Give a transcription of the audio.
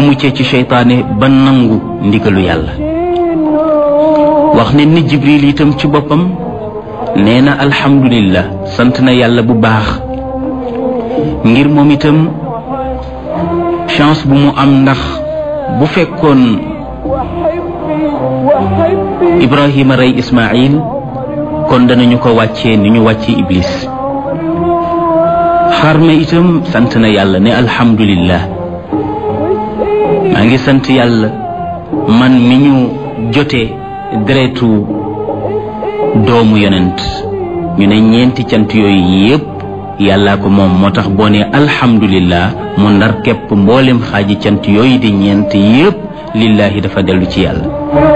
muccee ci seytaane ba nangu ndigalu yàlla wax ne ni jibril itam ci boppam nee na alhamdulillah sant na yàlla bu baax ngir moom itam chance bu mu am ndax bu fekkoon ibrahima rey ismail kon danañu ko wàccee ni ñu wàcce iblis xarma itam sant na yàlla ne alhamdulillah maa ngi sant yàlla man mi ñu jotee deretu doomu yonent ñu ne ñeenti cant yooyu yépp yàllaa ko moom moo tax boo ne alhamdulillah mu ndar képp mboolem xaaji cant yooyu di ñeent yépp lillahi dafa dellu ci yàlla